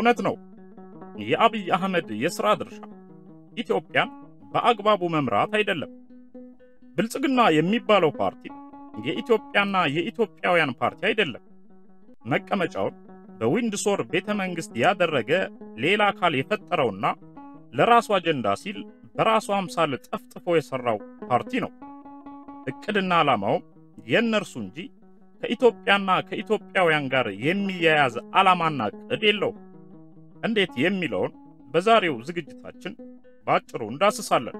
እውነት ነው። የአብይ አህመድ የሥራ ድርሻ ኢትዮጵያን በአግባቡ መምራት አይደለም። ብልጽግና የሚባለው ፓርቲ የኢትዮጵያና የኢትዮጵያውያን ፓርቲ አይደለም። መቀመጫውን በዊንድሶር ቤተ መንግሥት ያደረገ ሌላ አካል የፈጠረውና ለራሱ አጀንዳ ሲል በራሱ አምሳል ጠፍጥፎ የሠራው ፓርቲ ነው። ዕቅድና ዓላማውም የእነርሱ እንጂ ከኢትዮጵያና ከኢትዮጵያውያን ጋር የሚያያዝ ዓላማና ዕቅድ የለውም። እንዴት የሚለውን በዛሬው ዝግጅታችን በአጭሩ እንዳስሳለን።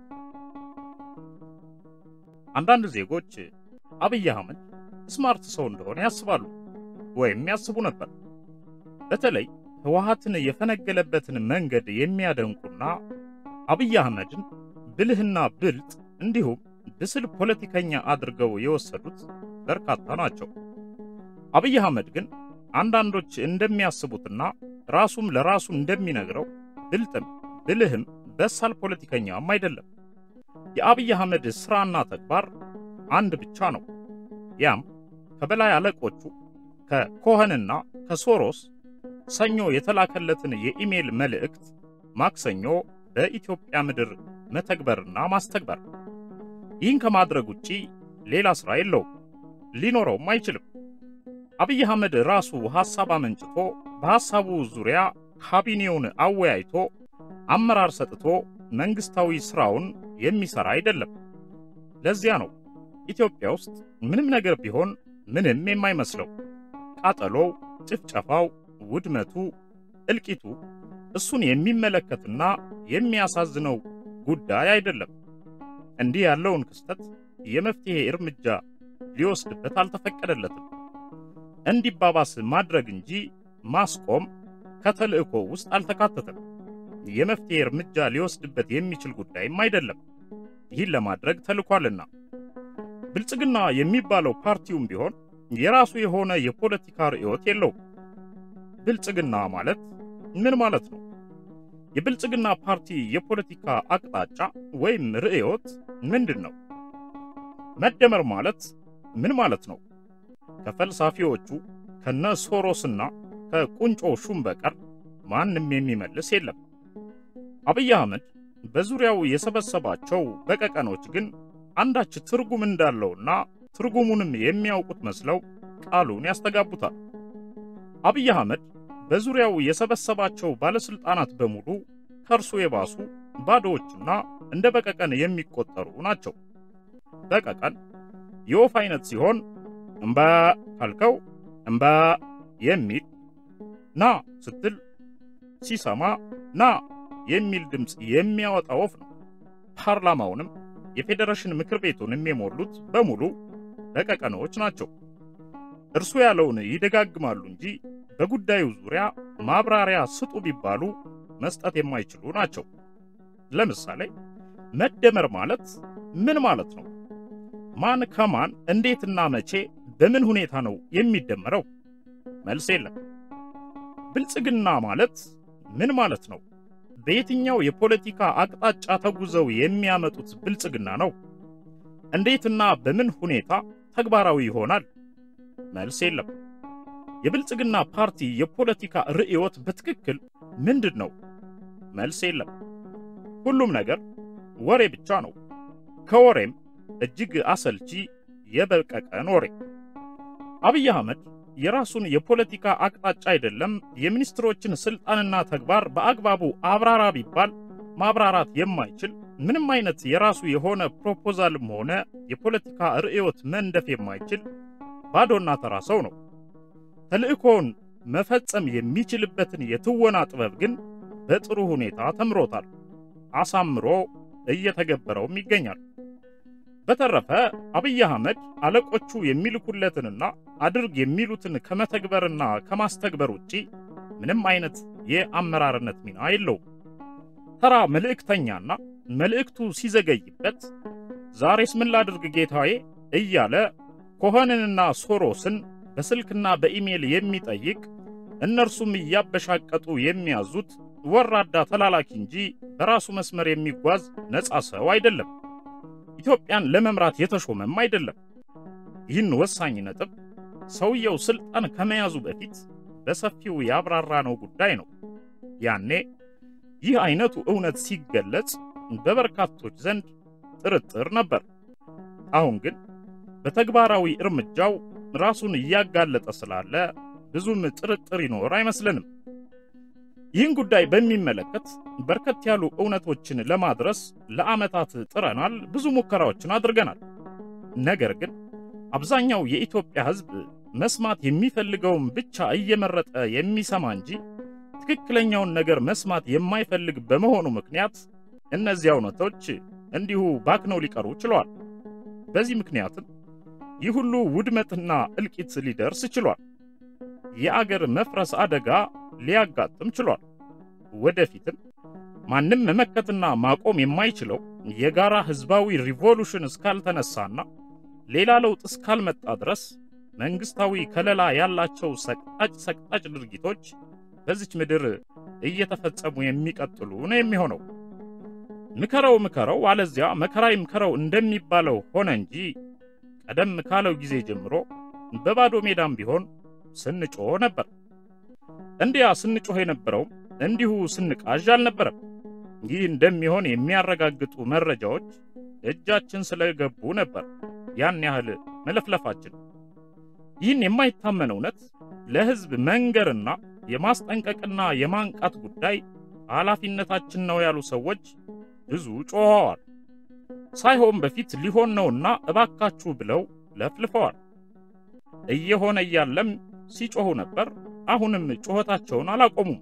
አንዳንድ ዜጎች አብይ አህመድ ስማርት ሰው እንደሆነ ያስባሉ ወይም ያስቡ ነበር። በተለይ ህወሓትን የፈነገለበትን መንገድ የሚያደንቁና አብይ አህመድን ብልህና ብልጥ እንዲሁም ብስል ፖለቲከኛ አድርገው የወሰዱት በርካታ ናቸው። አብይ አህመድ ግን አንዳንዶች እንደሚያስቡትና ራሱም ለራሱ እንደሚነግረው ብልጥም ብልህም በሳል ፖለቲከኛም አይደለም። የአብይ አህመድ ሥራና ተግባር አንድ ብቻ ነው። ያም ከበላይ አለቆቹ ከኮኸንና ከሶሮስ ሰኞ የተላከለትን የኢሜል መልእክት ማክሰኞ በኢትዮጵያ ምድር መተግበርና ማስተግበር። ይህን ከማድረግ ውጪ ሌላ ሥራ የለውም፣ ሊኖረውም አይችልም። አብይ አህመድ ራሱ ሐሳብ አመንጭቶ በሐሳቡ ዙሪያ ካቢኔውን አወያይቶ አመራር ሰጥቶ መንግሥታዊ ሥራውን የሚሠራ አይደለም። ለዚያ ነው ኢትዮጵያ ውስጥ ምንም ነገር ቢሆን ምንም የማይመስለው። ቃጠሎው፣ ጭፍጨፋው፣ ውድመቱ፣ እልቂቱ እሱን የሚመለከትና የሚያሳዝነው ጉዳይ አይደለም። እንዲህ ያለውን ክስተት የመፍትሔ እርምጃ ሊወስድበት አልተፈቀደለትም። እንዲባባስ ማድረግ እንጂ ማስቆም ከተልእኮ ውስጥ አልተካተተም። የመፍትሔ እርምጃ ሊወስድበት የሚችል ጉዳይም አይደለም። ይህን ለማድረግ ተልኳልና ብልጽግና የሚባለው ፓርቲውም ቢሆን የራሱ የሆነ የፖለቲካ ርዕዮት የለውም። ብልጽግና ማለት ምን ማለት ነው? የብልጽግና ፓርቲ የፖለቲካ አቅጣጫ ወይም ርዕዮት ምንድን ነው? መደመር ማለት ምን ማለት ነው? ከፈልሳፊዎቹ ከነ ሶሮስና ከቁንጮ ሹም በቀር ማንም የሚመልስ የለም። አብይ አህመድ በዙሪያው የሰበሰባቸው በቀቀኖች ግን አንዳች ትርጉም እንዳለውና ትርጉሙንም የሚያውቁት መስለው ቃሉን ያስተጋቡታል። አብይ አህመድ በዙሪያው የሰበሰባቸው ባለስልጣናት በሙሉ ከእርሱ የባሱ ባዶዎችና እንደ በቀቀን የሚቆጠሩ ናቸው። በቀቀን የወፍ አይነት ሲሆን እምባ ካልከው እምባ የሚል ና ስትል ሲሰማ ና የሚል ድምፅ የሚያወጣ ወፍ ነው። ፓርላማውንም የፌዴሬሽን ምክር ቤቱንም የሞሉት በሙሉ በቀቀኖች ናቸው። እርሱ ያለውን ይደጋግማሉ እንጂ በጉዳዩ ዙሪያ ማብራሪያ ስጡ ቢባሉ መስጠት የማይችሉ ናቸው። ለምሳሌ መደመር ማለት ምን ማለት ነው? ማን ከማን እንዴትና መቼ በምን ሁኔታ ነው የሚደመረው? መልስ የለም። ብልጽግና ማለት ምን ማለት ነው? በየትኛው የፖለቲካ አቅጣጫ ተጉዘው የሚያመጡት ብልጽግና ነው? እንዴትና በምን ሁኔታ ተግባራዊ ይሆናል? መልስ የለም። የብልጽግና ፓርቲ የፖለቲካ ርዕዮት በትክክል ምንድን ነው? መልስ የለም። ሁሉም ነገር ወሬ ብቻ ነው። ከወሬም እጅግ አሰልቺ የበቀቀን ወሬ። አብይ አህመድ የራሱን የፖለቲካ አቅጣጫ አይደለም የሚኒስትሮችን ስልጣንና ተግባር በአግባቡ አብራራ ቢባል ማብራራት የማይችል ምንም አይነት የራሱ የሆነ ፕሮፖዛልም ሆነ የፖለቲካ ርዕዮት መንደፍ የማይችል ባዶና ተራ ሰው ነው። ተልእኮውን መፈጸም የሚችልበትን የትወና ጥበብ ግን በጥሩ ሁኔታ ተምሮታል፣ አሳምሮ እየተገበረውም ይገኛል። በተረፈ አብይ አህመድ አለቆቹ የሚልኩለትንና አድርግ የሚሉትን ከመተግበርና ከማስተግበር ውጪ ምንም አይነት የአመራርነት ሚና የለውም። ተራ መልእክተኛና መልእክቱ ሲዘገይበት ዛሬስ ምን ላድርግ ጌታዬ እያለ ኮኸንንና ሶሮስን በስልክና በኢሜል የሚጠይቅ እነርሱም እያበሻቀጡ የሚያዙት ወራዳ ተላላኪ እንጂ በራሱ መስመር የሚጓዝ ነፃ ሰው አይደለም። ኢትዮጵያን ለመምራት የተሾመም አይደለም። ይህን ወሳኝ ነጥብ ሰውየው ስልጣን ከመያዙ በፊት በሰፊው ያብራራነው ጉዳይ ነው። ያኔ ይህ አይነቱ እውነት ሲገለጽ በበርካቶች ዘንድ ጥርጥር ነበር። አሁን ግን በተግባራዊ እርምጃው ራሱን እያጋለጠ ስላለ ብዙም ጥርጥር ይኖር አይመስልንም። ይህን ጉዳይ በሚመለከት በርከት ያሉ እውነቶችን ለማድረስ ለዓመታት ጥረናል፣ ብዙ ሙከራዎችን አድርገናል። ነገር ግን አብዛኛው የኢትዮጵያ ሕዝብ መስማት የሚፈልገውን ብቻ እየመረጠ የሚሰማ እንጂ ትክክለኛውን ነገር መስማት የማይፈልግ በመሆኑ ምክንያት እነዚያ እውነቶች እንዲሁ ባክነው ሊቀሩ ችለዋል። በዚህ ምክንያትም ይህ ሁሉ ውድመትና እልቂት ሊደርስ ችሏል። የአገር መፍረስ አደጋ ሊያጋጥም ችሏል። ወደፊትም ማንም መመከትና ማቆም የማይችለው የጋራ ህዝባዊ ሪቮሉሽን እስካልተነሳና ሌላ ለውጥ እስካልመጣ ድረስ መንግስታዊ ከለላ ያላቸው ሰቅጣጭ ሰቅጣጭ ድርጊቶች በዚች ምድር እየተፈጸሙ የሚቀጥሉ ነው የሚሆነው። ምከረው ምከረው አለዚያ መከራ ይምከረው እንደሚባለው ሆነ እንጂ ቀደም ካለው ጊዜ ጀምሮ በባዶ ሜዳም ቢሆን ስንጮህ ነበር። እንዲያ ስንጮህ የነበረው እንዲሁ ስንቃዥ አልነበረም። ይህ እንደሚሆን የሚያረጋግጡ መረጃዎች እጃችን ስለገቡ ነበር ያን ያህል መለፍለፋችን። ይህን የማይታመን እውነት ለህዝብ መንገርና የማስጠንቀቅና የማንቃት ጉዳይ ኃላፊነታችን ነው ያሉ ሰዎች ብዙ ጮኸዋል። ሳይሆን በፊት ሊሆን ነውና እባካችሁ ብለው ለፍልፈዋል። እየሆነ እያለም ሲጮኹ ነበር። አሁንም ጩኸታቸውን አላቆሙም።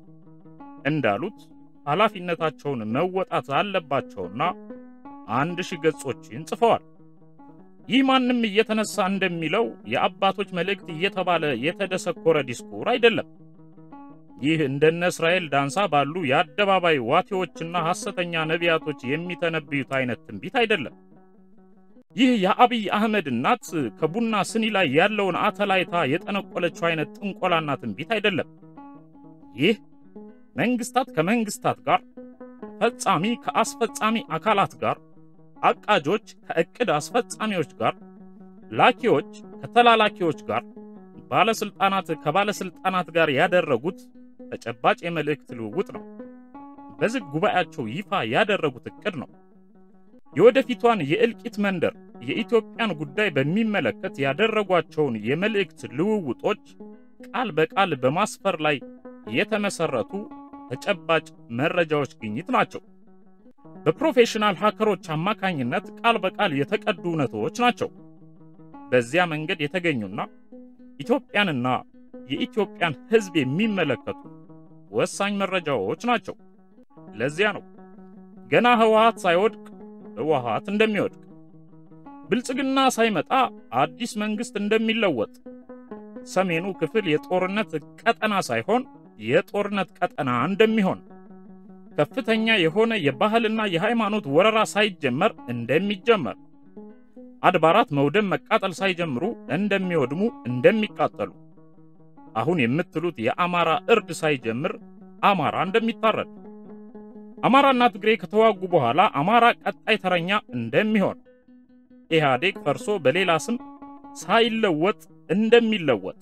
እንዳሉት ኃላፊነታቸውን መወጣት አለባቸውና አንድ ሺህ ገጾችን ጽፈዋል። ይህ ማንም እየተነሳ እንደሚለው የአባቶች መልእክት እየተባለ የተደሰኮረ ዲስኩር አይደለም። ይህ እንደነ እስራኤል ዳንሳ ባሉ የአደባባይ ዋቴዎችና ሐሰተኛ ነቢያቶች የሚተነብዩት አይነት ትንቢት አይደለም። ይህ የአብይ አህመድ እናት ከቡና ስኒ ላይ ያለውን አተላይታ የጠነቆለችው አይነት ጥንቆላና ትንቢት አይደለም። ይህ መንግስታት ከመንግስታት ጋር፣ ፈጻሚ ከአስፈጻሚ አካላት ጋር፣ አቃጆች ከእቅድ አስፈጻሚዎች ጋር፣ ላኪዎች ከተላላኪዎች ጋር፣ ባለስልጣናት ከባለስልጣናት ጋር ያደረጉት ተጨባጭ የመልእክት ልውውጥ ነው። በዝግ ጉባኤያቸው ይፋ ያደረጉት እቅድ ነው። የወደፊቷን የእልቂት መንደር የኢትዮጵያን ጉዳይ በሚመለከት ያደረጓቸውን የመልእክት ልውውጦች ቃል በቃል በማስፈር ላይ የተመሰረቱ ተጨባጭ መረጃዎች ግኝት ናቸው። በፕሮፌሽናል ሃከሮች አማካኝነት ቃል በቃል የተቀዱ እውነቶች ናቸው። በዚያ መንገድ የተገኙና ኢትዮጵያንና የኢትዮጵያን ሕዝብ የሚመለከቱ ወሳኝ መረጃዎች ናቸው። ለዚያ ነው ገና ህወሓት ሳይወድቅ ህወሓት እንደሚወድቅ፣ ብልጽግና ሳይመጣ አዲስ መንግስት እንደሚለወጥ፣ ሰሜኑ ክፍል የጦርነት ቀጠና ሳይሆን የጦርነት ቀጠና እንደሚሆን፣ ከፍተኛ የሆነ የባህልና የሃይማኖት ወረራ ሳይጀመር እንደሚጀመር፣ አድባራት መውደም መቃጠል ሳይጀምሩ እንደሚወድሙ እንደሚቃጠሉ፣ አሁን የምትሉት የአማራ እርድ ሳይጀምር አማራ እንደሚታረድ አማራና ትግሬ ከተዋጉ በኋላ አማራ ቀጣይ ተረኛ እንደሚሆን ኢህአዴግ ፈርሶ በሌላ ስም ሳይለወጥ እንደሚለወጥ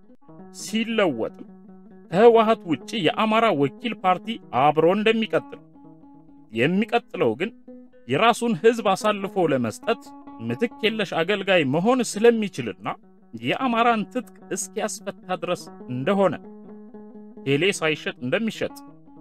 ሲለወጥም ከህወሓት ውጪ የአማራ ወኪል ፓርቲ አብሮ እንደሚቀጥል የሚቀጥለው ግን የራሱን ህዝብ አሳልፎ ለመስጠት ምትክ የለሽ አገልጋይ መሆን ስለሚችልና የአማራን ትጥቅ እስኪያስፈታ ድረስ እንደሆነ ቴሌ ሳይሸጥ እንደሚሸጥ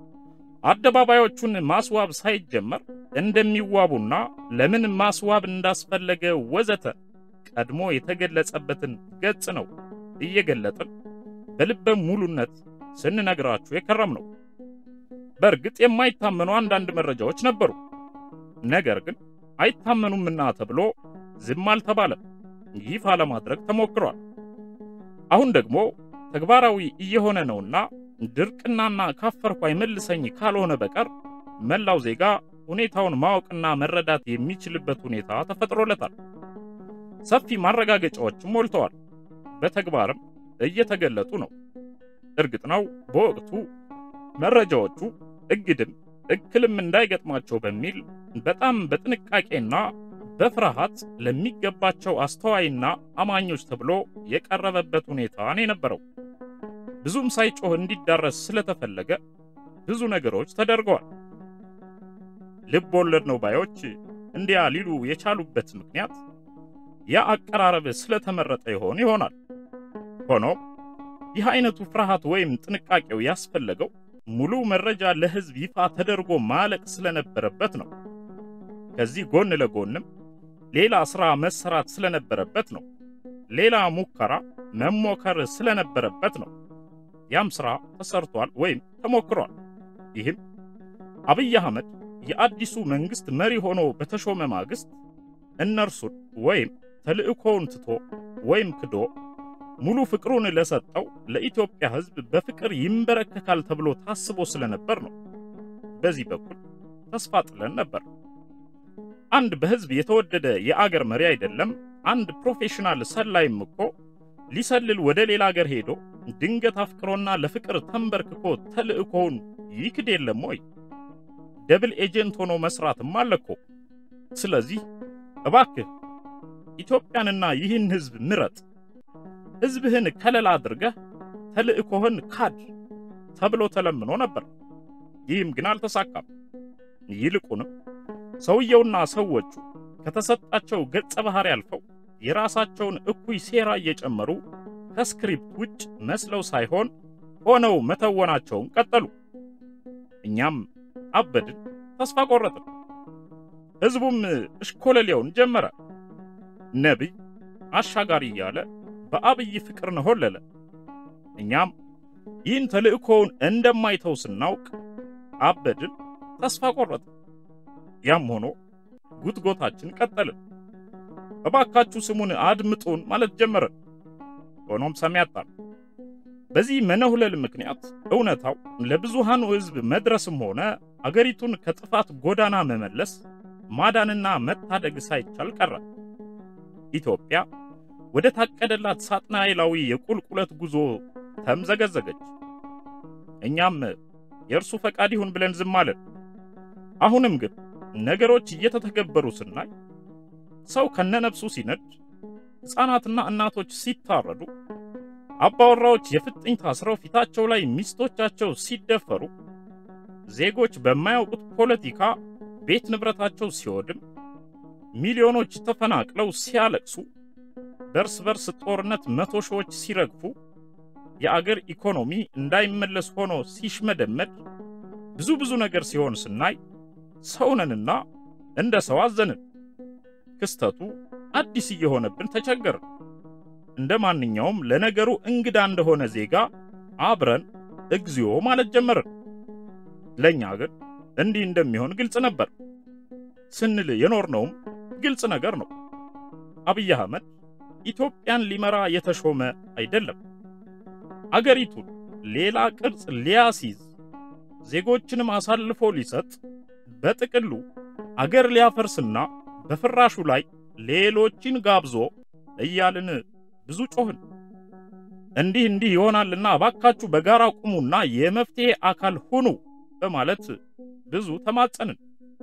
አደባባዮቹን ማስዋብ ሳይጀመር እንደሚዋቡና ለምን ማስዋብ እንዳስፈለገ ወዘተ ቀድሞ የተገለጸበትን ገጽ ነው እየገለጥን በልበ ሙሉነት ስንነግራችሁ የከረም ነው። በእርግጥ የማይታመኑ አንዳንድ መረጃዎች ነበሩ። ነገር ግን አይታመኑምና ተብሎ ዝም አልተባለም። ይፋ ለማድረግ ተሞክሯል። አሁን ደግሞ ተግባራዊ እየሆነ ነውና ድርቅናና ካፈርኩ አይመልሰኝ ካልሆነ በቀር መላው ዜጋ ሁኔታውን ማወቅና መረዳት የሚችልበት ሁኔታ ተፈጥሮለታል። ሰፊ ማረጋገጫዎችም ሞልተዋል፣ በተግባርም እየተገለጡ ነው። እርግጥ ነው በወቅቱ መረጃዎቹ እግድም እክልም እንዳይገጥማቸው በሚል በጣም በጥንቃቄና በፍርሃት ለሚገባቸው አስተዋይና አማኞች ተብሎ የቀረበበት ሁኔታ ነው የነበረው። ብዙም ሳይጮህ እንዲዳረስ ስለተፈለገ ብዙ ነገሮች ተደርገዋል። ልብ ወለድ ነው ባዮች እንዲያ ሊሉ የቻሉበት ምክንያት ያ አቀራረብ ስለተመረጠ ይሆን ይሆናል። ሆኖም ይህ አይነቱ ፍርሃት ወይም ጥንቃቄው ያስፈለገው ሙሉ መረጃ ለሕዝብ ይፋ ተደርጎ ማለቅ ስለነበረበት ነው። ከዚህ ጎን ለጎንም ሌላ ሥራ መሰራት ስለነበረበት ነው። ሌላ ሙከራ መሞከር ስለነበረበት ነው። ያም ሥራ ተሰርቷል ወይም ተሞክሯል። ይህም አብይ አህመድ የአዲሱ መንግሥት መሪ ሆኖ በተሾመ ማግስት እነርሱን ወይም ተልእኮውን ትቶ ወይም ክዶ ሙሉ ፍቅሩን ለሰጠው ለኢትዮጵያ ሕዝብ በፍቅር ይንበረከካል ተብሎ ታስቦ ስለነበር ነው። በዚህ በኩል ተስፋ ጥለን ነበር። አንድ በሕዝብ የተወደደ የአገር መሪ አይደለም አንድ ፕሮፌሽናል ሰላይም እኮ ሊሰልል ወደ ሌላ አገር ሄዶ ድንገት አፍቅሮና ለፍቅር ተንበርክኮ ተልእኮውን ይክድ የለም ወይ? ደብል ኤጀንት ሆኖ መስራትም አለ እኮ። ስለዚህ እባክህ ኢትዮጵያንና ይህን ሕዝብ ምረጥ፣ ሕዝብህን ከለላ አድርገህ ተልእኮህን ካድ ተብሎ ተለምኖ ነበር። ይህም ግን አልተሳካም። ይልቁንም ሰውየውና ሰዎቹ ከተሰጣቸው ገጸ ባህሪ አልፈው የራሳቸውን እኩይ ሴራ እየጨመሩ ከስክሪፕት ውጭ መስለው ሳይሆን ሆነው መተወናቸውን ቀጠሉ። እኛም አበድን፣ ተስፋ ቆረጥን። ሕዝቡም እሽኮለሌውን ጀመረ። ነቢይ አሻጋሪ እያለ በአብይ ፍቅር ነሆለለ። እኛም ይህን ተልእኮውን እንደማይተው ስናውቅ አበድን፣ ተስፋ ቆረጥን። ያም ሆኖ ጉትጎታችን ቀጠልን። እባካችሁ ስሙን አድምጡን ማለት ጀመረን። ሆኖም ሰሚ አጣን። በዚህ መነሁለል ምክንያት እውነታው ለብዙሃኑ ሕዝብ መድረስም ሆነ አገሪቱን ከጥፋት ጎዳና መመለስ ማዳንና መታደግ ሳይቻል ቀረ። ኢትዮጵያ ወደ ታቀደላት ሳጥናኤላዊ የቁልቁለት ጉዞ ተምዘገዘገች። እኛም የእርሱ ፈቃድ ይሁን ብለን ዝም አለን። አሁንም ግን ነገሮች እየተተገበሩ ስናይ ሰው ከነነፍሱ ሲነድ፣ ሕፃናትና እናቶች ሲታረዱ፣ አባወራዎች የፍጥኝ ታስረው ፊታቸው ላይ ሚስቶቻቸው ሲደፈሩ፣ ዜጎች በማያውቁት ፖለቲካ ቤት ንብረታቸው ሲወድም፣ ሚሊዮኖች ተፈናቅለው ሲያለቅሱ፣ በርስ በርስ ጦርነት መቶ ሺዎች ሲረግፉ፣ የአገር ኢኮኖሚ እንዳይመለስ ሆኖ ሲሽመደመድ፣ ብዙ ብዙ ነገር ሲሆን ስናይ ሰውነንና እንደ ሰው አዘንን። ክስተቱ አዲስ እየሆነብን ተቸገርን። እንደ ማንኛውም ለነገሩ እንግዳ እንደሆነ ዜጋ አብረን እግዚኦ ማለት ጀመርን። ለእኛ ግን እንዲህ እንደሚሆን ግልጽ ነበር። ስንል የኖርነውም ግልጽ ነገር ነው። አብይ አህመድ ኢትዮጵያን ሊመራ የተሾመ አይደለም። አገሪቱን ሌላ ቅርጽ ሊያስይዝ ዜጎችንም አሳልፎ ሊሰጥ በጥቅሉ አገር ሊያፈርስና በፍራሹ ላይ ሌሎችን ጋብዞ እያልን ብዙ ጮህን። እንዲህ እንዲህ ይሆናልና እባካችሁ በጋራ ቁሙና የመፍትሄ አካል ሁኑ በማለት ብዙ ተማጸንን።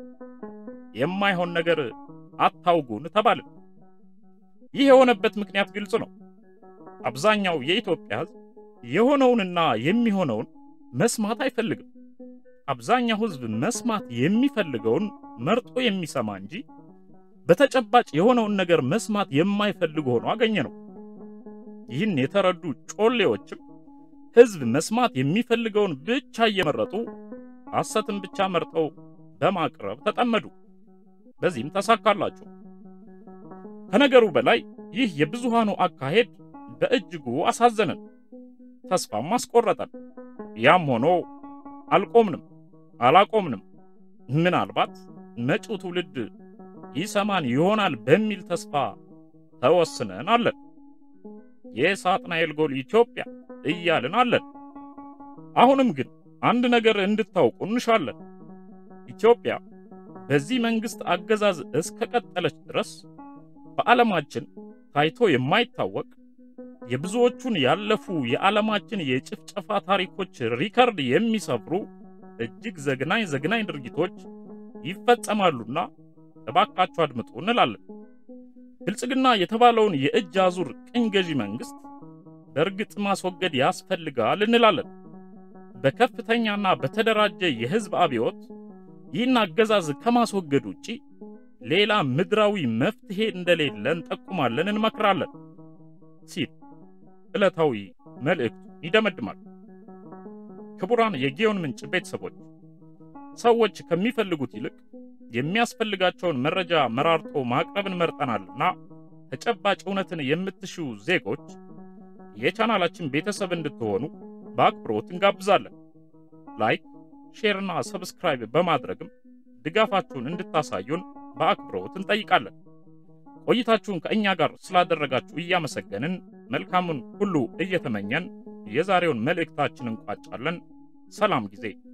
የማይሆን ነገር አታውጉን ተባልን። ይህ የሆነበት ምክንያት ግልጽ ነው። አብዛኛው የኢትዮጵያ ሕዝብ የሆነውንና የሚሆነውን መስማት አይፈልግም። አብዛኛው ሕዝብ መስማት የሚፈልገውን መርጦ የሚሰማ እንጂ በተጨባጭ የሆነውን ነገር መስማት የማይፈልግ ሆኖ አገኘ ነው። ይህን የተረዱ ጮሌዎችም ሕዝብ መስማት የሚፈልገውን ብቻ እየመረጡ ሐሰትን ብቻ መርጠው በማቅረብ ተጠመዱ። በዚህም ተሳካላቸው። ከነገሩ በላይ ይህ የብዙሃኑ አካሄድ በእጅጉ አሳዘነን፣ ተስፋም አስቆረጠን። ያም ሆኖ አልቆምንም፣ አላቆምንም። ምናልባት መጪው ትውልድ ይሰማን ይሆናል በሚል ተስፋ ተወስነን አለን። የሳጥናኤል ጎል ኢትዮጵያ እያልን አለን። አሁንም ግን አንድ ነገር እንድታውቁ እንሻለን። ኢትዮጵያ በዚህ መንግስት አገዛዝ እስከቀጠለች ድረስ በዓለማችን ታይቶ የማይታወቅ የብዙዎቹን ያለፉ የዓለማችን የጭፍጨፋ ታሪኮች ሪከርድ የሚሰብሩ እጅግ ዘግናኝ ዘግናኝ ድርጊቶች ይፈጸማሉና እባካችሁ አድምጡ እንላለን። ብልጽግና የተባለውን የእጅ አዙር ቅኝ ገዢ መንግስት በእርግጥ ማስወገድ ያስፈልጋል እንላለን። በከፍተኛና በተደራጀ የሕዝብ አብዮት ይህን አገዛዝ ከማስወገድ ውጪ ሌላ ምድራዊ መፍትሄ እንደሌለ እንጠቁማለን፣ እንመክራለን ሲል ዕለታዊ መልእክቱ ይደመድማል። ክቡራን የጊዮን ምንጭ ቤተሰቦች ሰዎች ከሚፈልጉት ይልቅ የሚያስፈልጋቸውን መረጃ መራርጦ ማቅረብን መርጠናልና ተጨባጭ እውነትን የምትሹ ዜጎች የቻናላችን ቤተሰብ እንድትሆኑ በአክብሮት እንጋብዛለን። ላይክ፣ ሼርና ሰብስክራይብ በማድረግም ድጋፋችሁን እንድታሳዩን በአክብሮት እንጠይቃለን። ቆይታችሁን ከእኛ ጋር ስላደረጋችሁ እያመሰገንን መልካሙን ሁሉ እየተመኘን የዛሬውን መልእክታችንን እንቋጫለን። ሰላም ጊዜ